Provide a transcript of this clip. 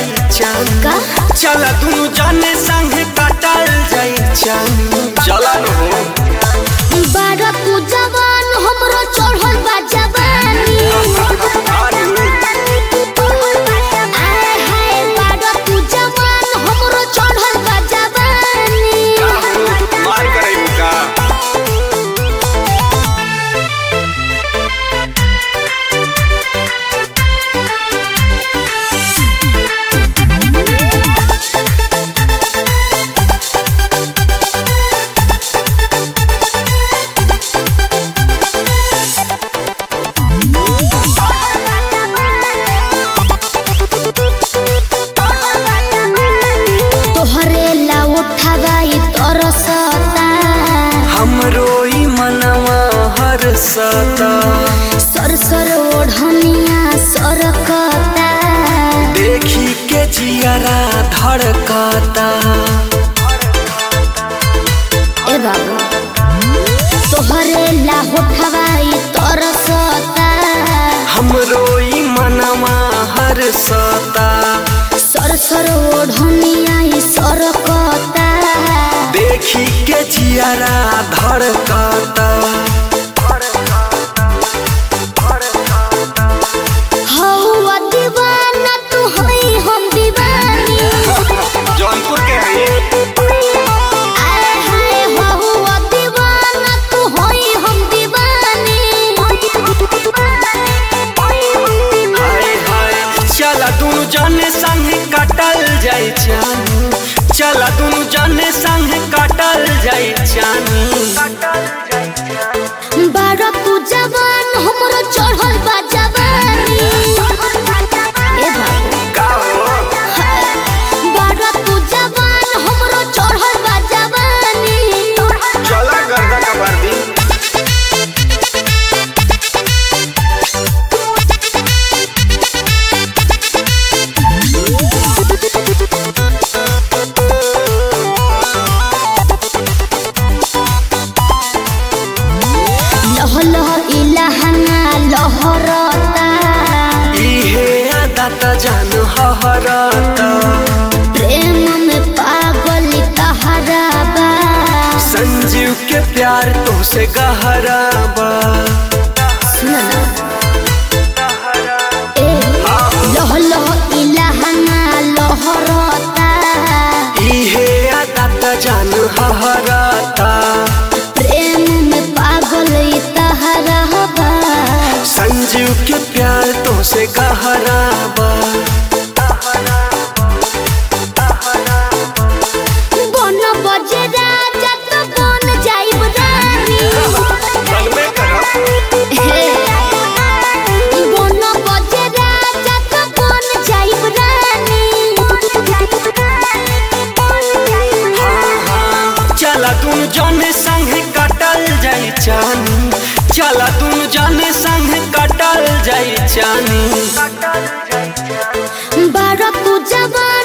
जाई चान का? चल दुनु जाने संग काटल जाई चान चला न हो बारह तू जवान हमरो चढ़ल बा जवानी आए हाय बारह तू जवान हमरो चढ़ल बा जवानी मार करे का तोहरे ला उठावाई तरसता हमरो ई मनवा हर सता सर सर ओढ़निया सरकता देखी के जियरा धड़कता ए बाबू तोहरे ला उठावाई तरसता हमरो ई मनवा हर सता सर सर ओढ़निया ई सरकता देखी के जियरा धड़कता हौवा दीवाना तू हई हम दीवानी जौनपुर के है आए हाय हौवा दीवाना तू हई हम दीवानी हाय हाय चल दुनु जाने संग काटल जाई चानी चल दुनु जाने संग काटल जाई चानी बारह तू जवान हमरो चढ़ल बा जवानी ए बाबू का हो बारह तू जवान हमरो चढ़ल बा जवानी चला गर्दा का वर्दी लह लह इलाहना लहरता इहे आदत जान हहरता प्रेम में पागल कहरा बा संजीव के प्यार तो से गहरा बा सुन ना ए लह लह इलाहना लहरता इहे आदत जान हहरता प्रेम में पागल कहरा बा संजीव के प्यार तो से गहरा बा बन बजे राजा तो बन जाइब रानी हे बन बजे राजा तो बन जाइब रानी चला तुम जाने संग काटल जाई चानी चला तुम जाने संग काटल जाई चानी बारह तू जवान